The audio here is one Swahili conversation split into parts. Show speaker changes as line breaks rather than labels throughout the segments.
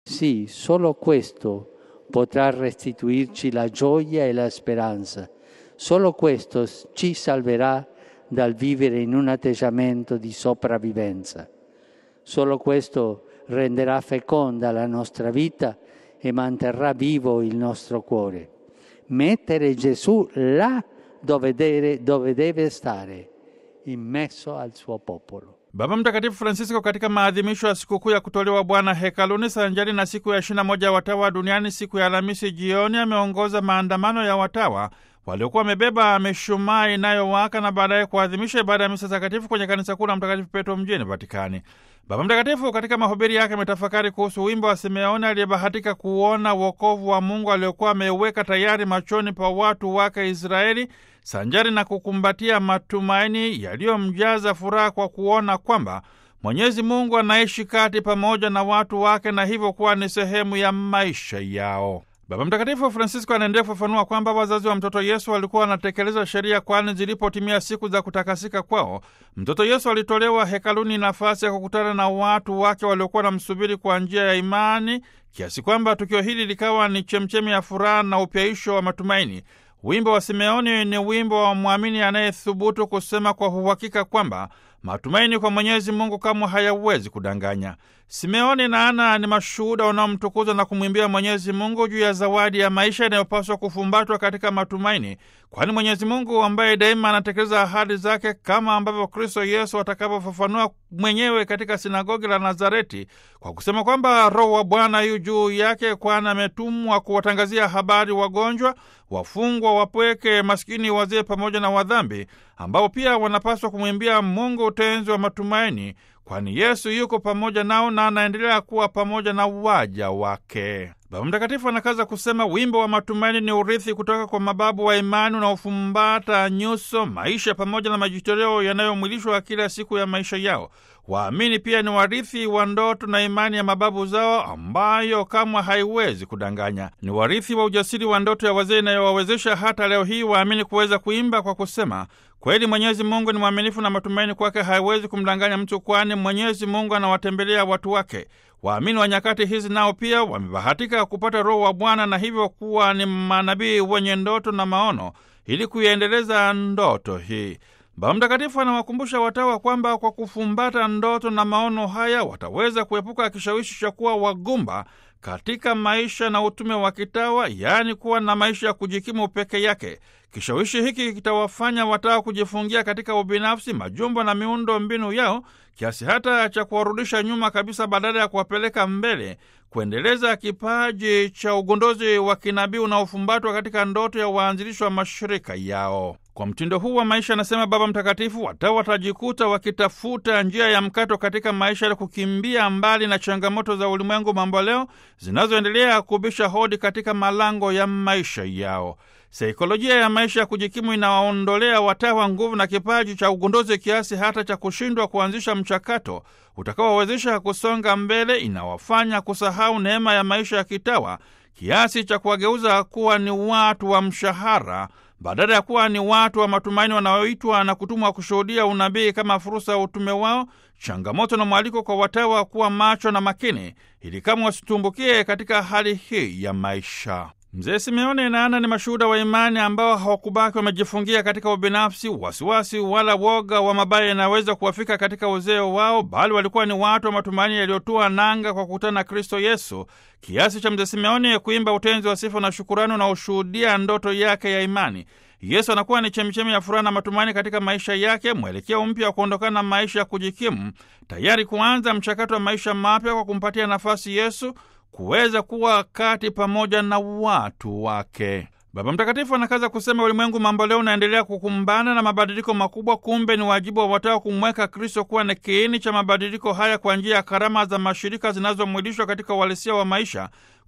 Sì, solo questo potrà restituirci la gioia e la speranza. Solo questo ci salverà dal vivere in un atteggiamento di sopravvivenza. Solo questo renderà feconda la nostra vita e manterrà vivo il nostro cuore. Mettere Gesù là dove deve, dove deve stare, in mezzo al suo popolo.
Baba Mtakatifu Francisco katika maadhimisho ya sikukuu ya kutolewa Bwana hekaluni sanjari na siku ya ishirini na moja ya watawa duniani siku ya Alhamisi jioni ameongoza maandamano ya watawa waliokuwa wamebeba mishumaa inayowaka na baadaye kuadhimisha ibada ya misa takatifu kwenye kanisa kuu la Mtakatifu Petro mjini Vatikani. Baba Mtakatifu katika mahubiri yake ametafakari kuhusu wimbo wa Simeoni aliyebahatika kuona wokovu wa Mungu aliokuwa ameuweka tayari machoni pa watu wake Israeli, sanjari na kukumbatia matumaini yaliyomjaza furaha kwa kuona kwamba Mwenyezi Mungu anaishi kati pamoja na watu wake na hivyo kuwa ni sehemu ya maisha yao. Baba Mtakatifu Francisco anaendelea kufafanua kwamba wazazi wa mtoto Yesu walikuwa wanatekeleza sheria, kwani zilipotimia siku za kutakasika kwao, mtoto Yesu alitolewa hekaluni nafasi ya kukutana na watu wake waliokuwa wanamsubiri kwa njia ya imani, kiasi kwamba tukio hili likawa ni chemchemi ya furaha na upyaisho wa matumaini. Wimbo wa Simeoni ni wimbo wa mwamini anayethubutu kusema kwa uhakika kwamba matumaini kwa Mwenyezi Mungu kamwe hayawezi kudanganya. Simeoni na Ana ni mashuhuda wanaomtukuza na kumwimbia Mwenyezi Mungu juu ya zawadi ya maisha inayopaswa kufumbatwa katika matumaini, kwani Mwenyezi Mungu ambaye daima anatekeleza ahadi zake, kama ambavyo Kristo Yesu atakavyofafanua mwenyewe katika sinagogi la Nazareti kwa kusema kwamba Roho wa Bwana yu juu yake, kwani ametumwa kuwatangazia habari wagonjwa, wafungwa, wapweke, maskini, wazee pamoja na wadhambi, ambao pia wanapaswa kumwimbia Mungu utenzi wa matumaini kwani Yesu yuko pamoja nao na anaendelea kuwa pamoja na waja wake. Baba Mtakatifu anakaza kusema wimbo wa matumaini ni urithi kutoka kwa mababu wa imani unaofumbata nyuso, maisha pamoja na majitoleo yanayomwilishwa kila siku ya maisha yao. Waamini pia ni warithi wa ndoto na imani ya mababu zao ambayo kamwe haiwezi kudanganya. Ni warithi wa ujasiri wa ndoto ya wazee inayowawezesha hata leo hii waamini kuweza kuimba kwa kusema Kweli Mwenyezi Mungu ni mwaminifu na matumaini kwake haiwezi kumdanganya mtu, kwani Mwenyezi Mungu anawatembelea watu wake. Waamini wa nyakati hizi nao pia wamebahatika kupata Roho wa Bwana na hivyo kuwa ni manabii wenye ndoto na maono ili kuiendeleza ndoto hii. Baba Mtakatifu anawakumbusha watawa kwamba kwa kufumbata ndoto na maono haya wataweza kuepuka kishawishi cha kuwa wagumba katika maisha na utume wa kitawa, yaani kuwa na maisha ya kujikimu peke yake. Kishawishi hiki kitawafanya watawa kujifungia katika ubinafsi, majumba na miundo mbinu yao, kiasi hata cha kuwarudisha nyuma kabisa, badala ya kuwapeleka mbele, kuendeleza kipaji cha ugunduzi wa kinabii unaofumbatwa katika ndoto ya waanzilishi wa mashirika yao. Kwa mtindo huu wa maisha, anasema Baba Mtakatifu, watawa watajikuta wakitafuta njia ya mkato katika maisha ya kukimbia mbali na changamoto za ulimwengu mambo leo zinazoendelea kubisha hodi katika malango ya maisha yao. Saikolojia ya maisha ya kujikimu inawaondolea watawa nguvu na kipaji cha ugunduzi kiasi hata cha kushindwa kuanzisha mchakato utakaowawezesha kusonga mbele. Inawafanya kusahau neema ya maisha ya kitawa kiasi cha kuwageuza kuwa ni watu wa mshahara badala ya kuwa ni watu wa matumaini wanaoitwa na kutumwa kushuhudia unabii kama fursa ya utume wao. Changamoto na mwaliko kwa watawa kuwa macho na makini, ili kama wasitumbukie katika hali hii ya maisha. Mzee Simeoni na Ana ni mashuhuda wa imani ambao hawakubaki wamejifungia katika ubinafsi, wasiwasi wala woga wa mabaya yanaweza kuwafika katika uzee wao, bali walikuwa ni watu wa matumaini yaliyotua nanga kwa kukutana na Kristo Yesu, kiasi cha mzee Simeoni kuimba utenzi wa sifa na shukurani unaoshuhudia ndoto yake ya imani. Yesu anakuwa ni chemichemi ya furaha na matumaini katika maisha yake, mwelekeo mpya wa kuondokana na maisha ya kujikimu, tayari kuanza mchakato wa maisha mapya kwa kumpatia nafasi Yesu kuweza kuwa kati pamoja na watu wake. Baba Mtakatifu anakaza kusema ulimwengu mambo leo unaendelea kukumbana na mabadiliko makubwa. Kumbe ni wajibu wa watawa kumweka Kristo kuwa ni kiini cha mabadiliko haya kwa njia ya karama za mashirika zinazomwilishwa katika uhalisia wa maisha,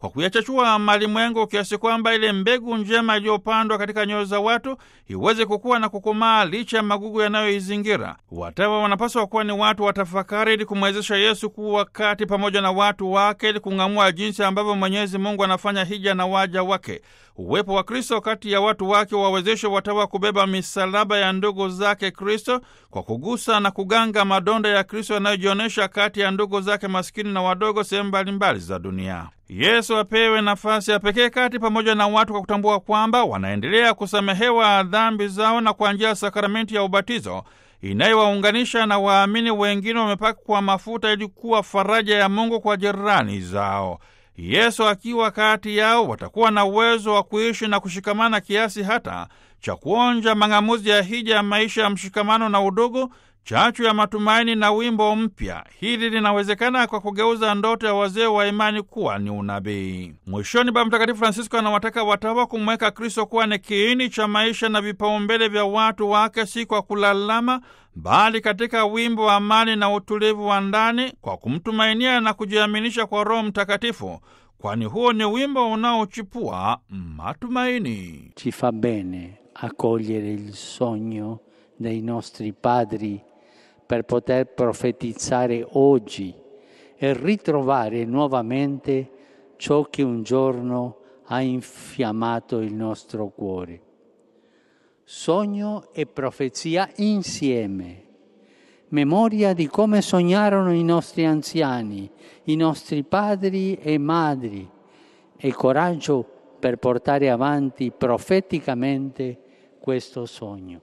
kwa kuyachachua malimwengu kiasi kwamba ile mbegu njema iliyopandwa katika nyoyo za watu iweze kukua na kukomaa licha ya magugu yanayoizingira. Watawa wanapaswa kuwa ni watu watafakari, ili kumwezesha Yesu kuwa kati pamoja na watu wake, ili kung'amua jinsi ambavyo Mwenyezi Mungu anafanya hija na waja wake. Uwepo wa Kristo kati ya watu wake wawezeshe watawa kubeba misalaba ya ndugu zake Kristo kwa kugusa na kuganga madonda ya Kristo yanayojionyesha kati ya ndugu zake maskini na wadogo sehemu mbalimbali za dunia. Yesu apewe nafasi ya pekee kati pamoja na watu kwa kutambua kwamba wanaendelea kusamehewa dhambi zao na kwa njia ya sakramenti ya ubatizo inayowaunganisha na waamini wengine wamepakwa mafuta ili kuwa faraja ya Mungu kwa jirani zao. Yesu akiwa kati yao watakuwa na uwezo wa kuishi na kushikamana kiasi hata cha kuonja mang'amuzi ya hija ya maisha ya mshikamano na udugu, chachu ya matumaini na wimbo mpya. Hili linawezekana kwa kugeuza ndoto ya wazee wa imani kuwa ni unabii. Mwishoni, Baba Mtakatifu Francisco anawataka watawa kumweka Kristo kuwa ni kiini cha maisha na vipaumbele vya watu wake, si kwa kulalama, bali katika wimbo wa amani na utulivu wa ndani, kwa kumtumainia na kujiaminisha kwa Roho Mtakatifu, kwani huo ni wimbo unaochipua matumaini.
Ci fa bene accogliere il sogno dei nostri padri per poter profetizzare oggi e ritrovare nuovamente ciò che un giorno ha infiammato il nostro cuore. Sogno e profezia insieme, memoria di come sognarono i nostri anziani, i nostri padri e madri, e coraggio per portare avanti profeticamente questo sogno.